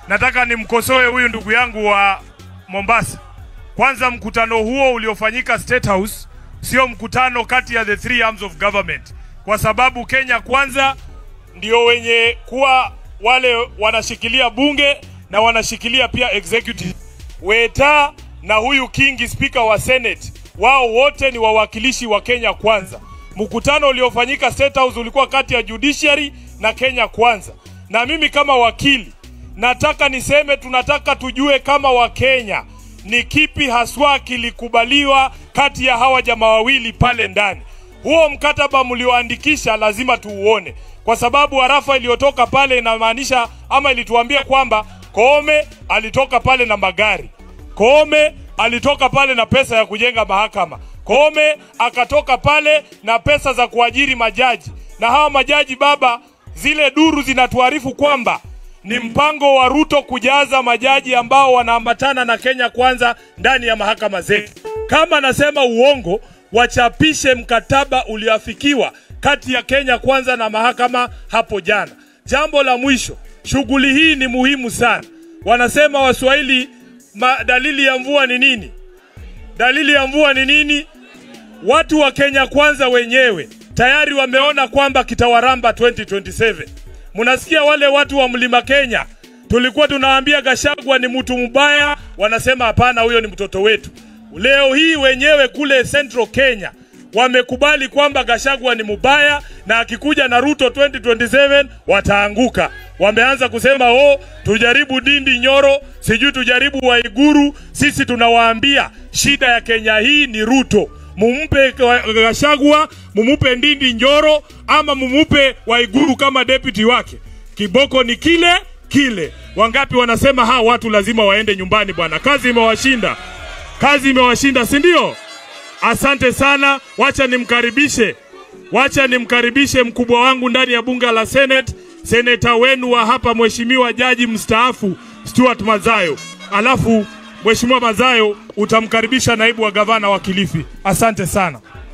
nataka nimkosoe huyu ndugu yangu wa Mombasa. Kwanza, mkutano huo uliofanyika State House sio mkutano kati ya the three arms of government, kwa sababu Kenya Kwanza ndio wenye kuwa wale wanashikilia bunge na wanashikilia pia executive. Weta na huyu Kingi, spika wa Senate, wao wote ni wawakilishi wa Kenya Kwanza. Mkutano uliofanyika State House ulikuwa kati ya judiciary na Kenya Kwanza, na mimi kama wakili nataka niseme, tunataka tujue kama Wakenya ni kipi haswa kilikubaliwa kati ya hawa jamaa wawili pale ndani. Huo mkataba mlioandikisha lazima tuuone, kwa sababu harafa iliyotoka pale inamaanisha ama ilituambia kwamba Koome alitoka pale na magari, Koome alitoka pale na pesa ya kujenga mahakama, Koome akatoka pale na pesa za kuajiri majaji, na hawa majaji baba, zile duru zinatuarifu kwamba ni mpango wa Ruto kujaza majaji ambao wanaambatana na Kenya Kwanza ndani ya mahakama zetu. Kama nasema uongo, wachapishe mkataba ulioafikiwa kati ya Kenya Kwanza na mahakama hapo jana. Jambo la mwisho, shughuli hii ni muhimu sana. Wanasema Waswahili, ma, dalili ya mvua ni nini? Dalili ya mvua ni nini? Watu wa Kenya Kwanza wenyewe tayari wameona kwamba kitawaramba 2027. Mnasikia wale watu wa Mlima Kenya, tulikuwa tunawaambia Gashagwa ni mtu mbaya, wanasema hapana, huyo ni mtoto wetu. Leo hii wenyewe kule Central Kenya wamekubali kwamba Gashagwa ni mbaya na akikuja na Ruto 2027 wataanguka. Wameanza kusema oh, tujaribu Dindi Nyoro, sijui tujaribu Waiguru. Sisi tunawaambia shida ya Kenya hii ni Ruto mumpe Gashagwa, mumupe Ndindi Njoro ama mumupe Waiguru kama deputy wake. Kiboko ni kile kile. Wangapi wanasema hawa watu lazima waende nyumbani bwana, kazi imewashinda, kazi imewashinda, si ndio? Asante sana, wacha nimkaribishe, wacha nimkaribishe mkubwa wangu ndani ya bunge la Senate, seneta wenu wa hapa, mheshimiwa jaji mstaafu Stuart Mazayo, alafu Mheshimiwa Mazayo utamkaribisha naibu wa gavana wa Kilifi. Asante sana.